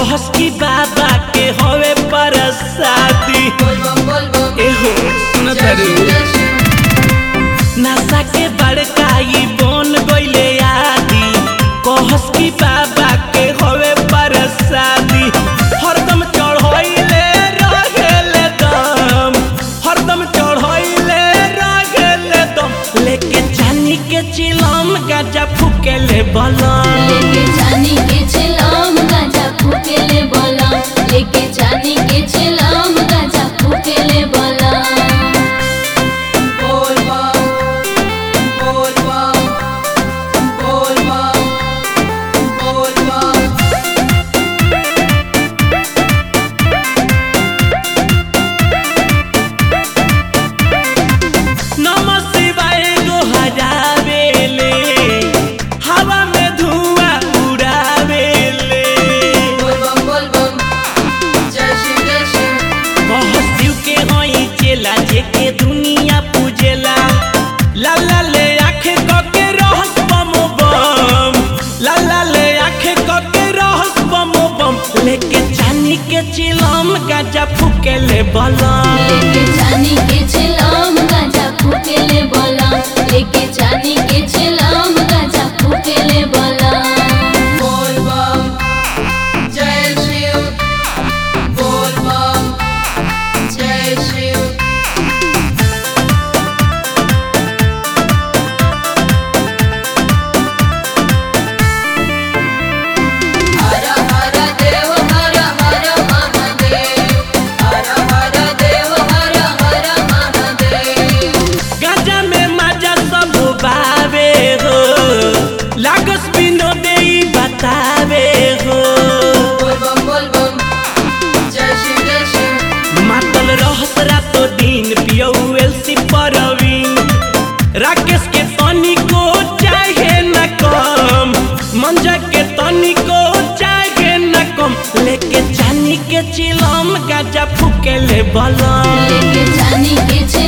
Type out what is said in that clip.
कहस की बाबा के हवे परसादी एहो सुन तारू नशा के बड़काई बन गईले आदि कहस की बाबा के हवे परसादी हरदम चढ़ाइले रहेले दम हरदम चढ़ाइले रहेले दम लेके चानी के चिलम गाजा फूकेले बलम लेके जानी के छिलाम गाजा फूकेले बोला लेके जानी के छिलाम गाजा फूकेले बोला नमः शिवाय गो हजावेले हवा में धुआं उड़ावेले बहुत शिव के हई चेला जेके दुनिया पूजेला लाला ले आंखें कके रहस बम बम लाला ले आंखें कके रहस बम बम लेके चानी के चिलम गाजा फूकेले बलम लेके जानी के छिलाम गाजा फूकेले बोला लेके जानी के छिलाम गाजा फूकेले बोला गाजा में मजा सब बावे हो लागस बिनो दे बतावे हो मातल रहस रातो दिन पियौएल सी परवीन राकेश के तनी को चाहे न कम मंजा के तनी को चाहे न कम लेके चानी के चिलम गाजा फूकेले बलम लेके जानी के